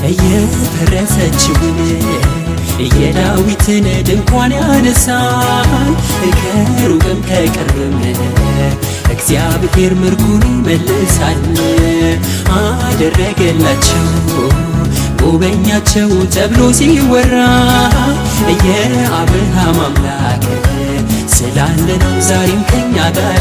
እየፈረሰችውን የዳዊትን ድንኳን ያነሳል ከሩቅም ከቅርብም እግዚአብሔር ምርኩን ይመልሳል አደረገላቸው ጎበኛቸው ተብሎ ሲወራ የአብርሃም አምላክ ስላለ ነው ዛሬም ከኛ ጋራ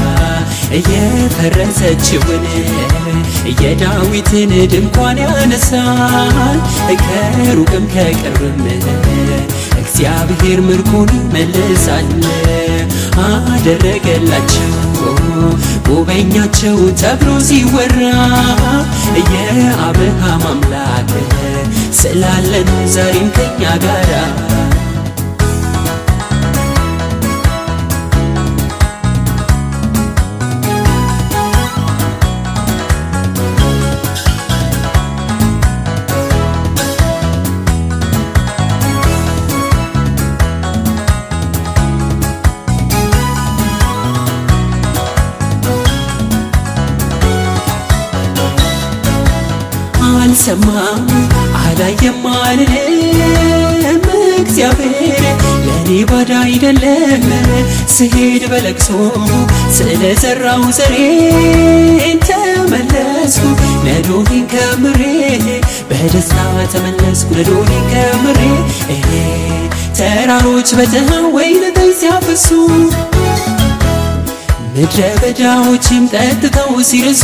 የፈረሰችውን የዳዊትን ድንኳን ያነሳል ከሩቅም ከቅርብም እግዚአብሔር ምርኮን ይመልሳል አደረገላቸው ጎበኛቸው ተብሎ ሲወራ የአብርሃም አምላክ ስላለ ነው ዛሬም ከኛ ጋራ አልሰማም አላየም አልልም እግዚአብሔር ለእኔ ባዳ አይደለም ስሄድ በለቅሶ ስለዘራው ዘሬን ተመለስኩ ነዶኔን ከምሬ በደስታ ተመለስኩ ነዶኔን ከምሬ ተራሮች በተሃ ወይን ጠጅ ሲያፈሱ ምድረ በዳዎችም ጠጥተው ሲርሱ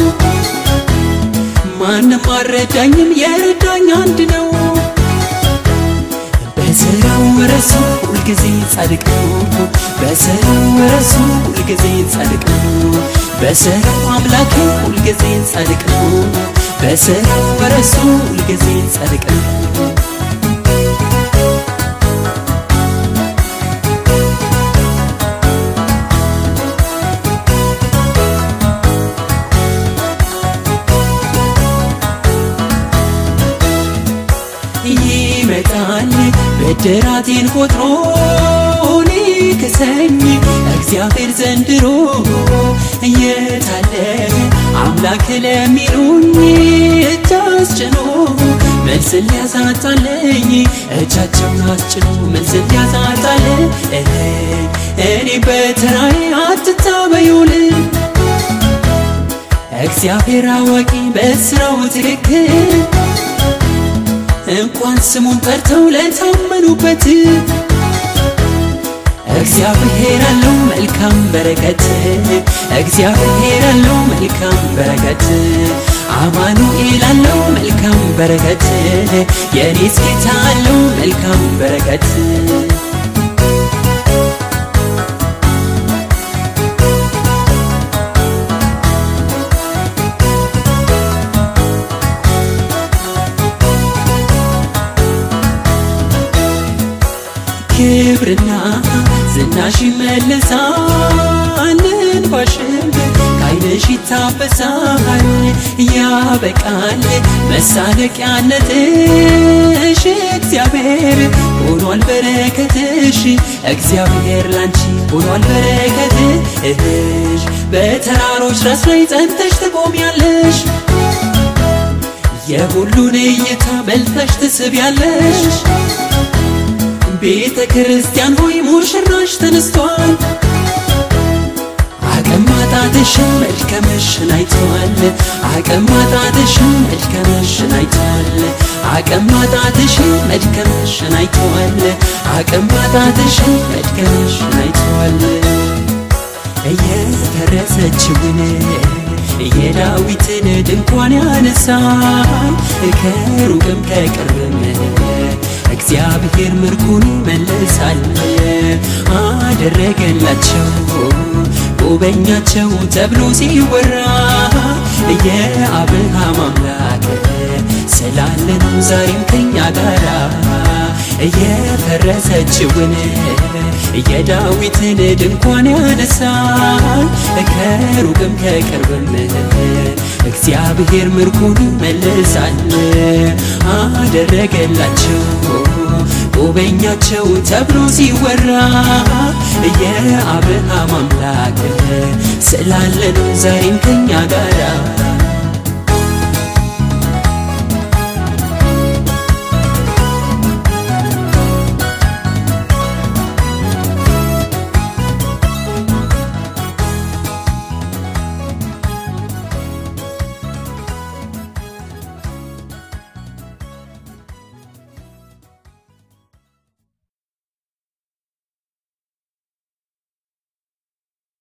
ማንም አልረዳኝም የረዳኝ አንድ ነው በስራው ረሱ ሁልጊዜ ጻድቅ ነው በስራው ረሱ ሁልጊዜ ጻድቅ ነው በስራው አምላክ ሁልጊዜ ጻድቅ ነው በስራው ረሱ ሁልጊዜ ጻድቅ ነው ይመጣል ብድራቴን ቆጥሮ ሊክሰኝ እግዚአብሔር ዘንድሮ የታለ አምላክ ለሚሉኝ እጅ አስጭኖ መልስን ሊያሳጣለኝ እጃቸውን አስጭኖ መልስን ሊያሳጣለ እኔ በተራዬ አትታበዩልን እግዚአብሔር አዋቂ በስራው ትክክል እንኳን ስሙን ጠርተው ለታመኑበት እግዚአብሔር አለው መልካም በረከት እግዚአብሔር አለው መልካም በረከት አማኑኤል አለው መልካም በረከት የኔስ ጌታ አለው መልካም በረከት ክብርና ዝናሽ ይመለሳል እንባሽም ከዓይንሽ ይታበሳል ያበቃል መሳለቂያነትሽ እግዚአብሔር ሆኗል በረከትሽ እግዚአብሔር ላንቺ ሆኗል በረከትሽ በተራሮች ራስ ላይ ጸንተሽ ትቆሚያለሽ የሁሉን እይታ መልተሽ ትስቢያለሽ ቤተ ክርስቲያን ሆይ ሙሽራሽ ተነስቷል አቅም ማጣትሽን መድከምሽን አይተዋል አቅም ማጣትሽን መድከምሽን አይተዋል አቅም ማጣትሽን መድከምሽን አይተዋል አቅም ማጣትሽን መድከምሽን አይተዋል እየፈረሰችውን የዳዊትን ድንኳን ያነሳል ከሩቅም ከቅርብም እግዚአብሔር ምርኩን ይመልሳል አደረገላቸው ጎበኛቸው ተብሎ ሲወራ የአብርሃም አምላክ ስላለ ነው ዛሬም ከኛ ጋራ የፈረሰችውን የዳዊትን ድንኳን ያነሳል ከሩቅም ከቅርብም እግዚአብሔር ምርኩን ይመልሳል አደረገላቸው ጎበኛቸው ተብሎ ሲወራ የአብርሃም አምላክ ስላለ ነው ዛሬም ከኛ ጋር